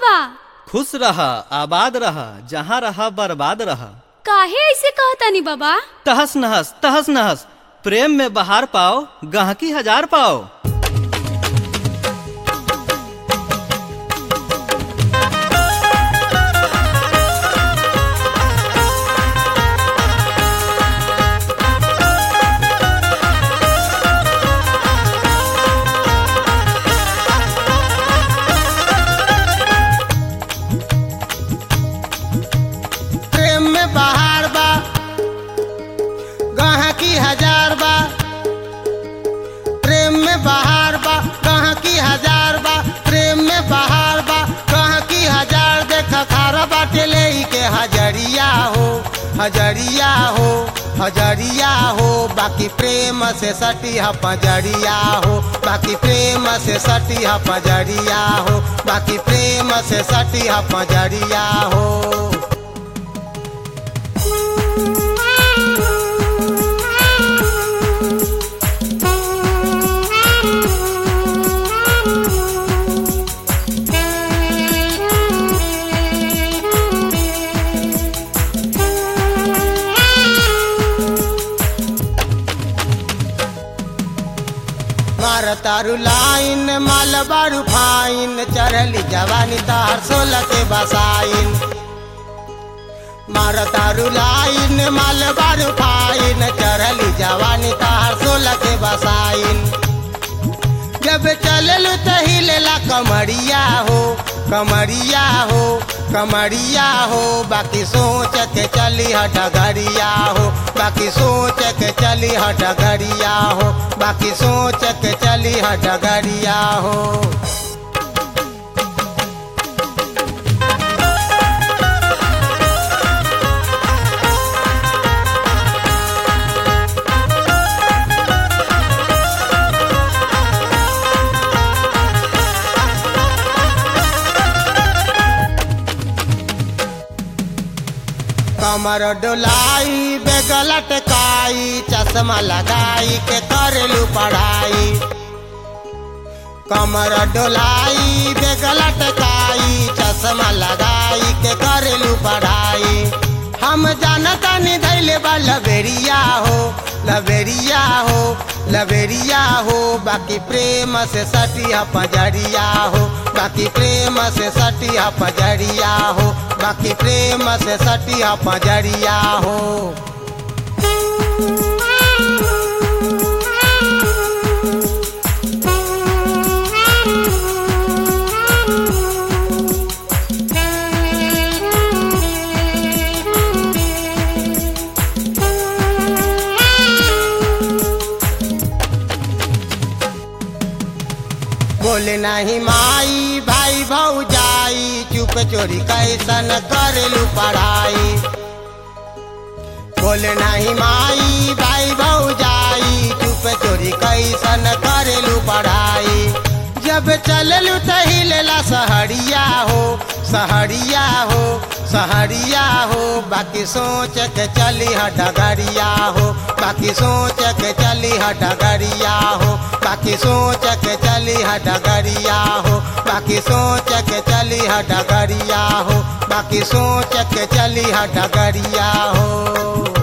बा खुश रह आबाद रह जहाँ रह बर्बाद रह काहे ऐसे कहतानी बाबा तहस नहस तहस नहस प्रेम में बहार पाओ गहकी हजार पाओ प्रेम में बहार बा गहकी हजार बा प्रेम में बहार बा गहकी हजार बा प्रेम में बहार बा गहकी हजार देख खारा बाटे ले के हजरिया हो हजरिया हो हजरिया हो बाकी प्रेम से सटी ह पजरिया हो बाकी प्रेम से सटी ह पजरिया हो बाकी प्रेम से सटी ह पजरिया हो मार तारू लाइन माल बारू फाइन चढ़ली जवानी तार सोलह के बसाइन मार तारू लाइन माल बारू फाइन चढ़ली जवानी तार सोलह के बसाइन जब चललू त हिलेला कमरिया हो कमरिया हो कमरिया हो बाकी सोच के चली ह डगरिया हो बाकी सोच के चली ह डगरिया हो बाकी सोच के चली ह डगरिया हो कमर डोलाई बेगल टकाई चश्मा लगाई के करेलू पढ़ाई कमर डोलाई बेगल टकाई चश्मा लगाई के करेलू पढ़ाई हम जानता नहीं धैले बा लबेरिया हो लबेरिया हो लबेरिया हो बाकी प्रेम से सटी ह पजरिया हो बाकी प्रेम से सटी ह पजरिया हो बाकी प्रेम से सटी ह पजरिया हो बोले नहीं माई भाई भौजाई चुप चोरी कैसन करेलू पढ़ाई बोले नहीं माई भाई भौजाई चुप चोरी कैसन करेलू पढ़ाई जब चललू त हिलेला सहरिया हो सहरिया हो सहरिया हो बाकी सोच के चली ह डगरिया हो बाकी सोच के चली ह डगरिया हो बाकी सोच के चली ह डगरिया हो बाकी सोच के चली ह डगरिया हो बाकी सोच के चली ह डगरिया हो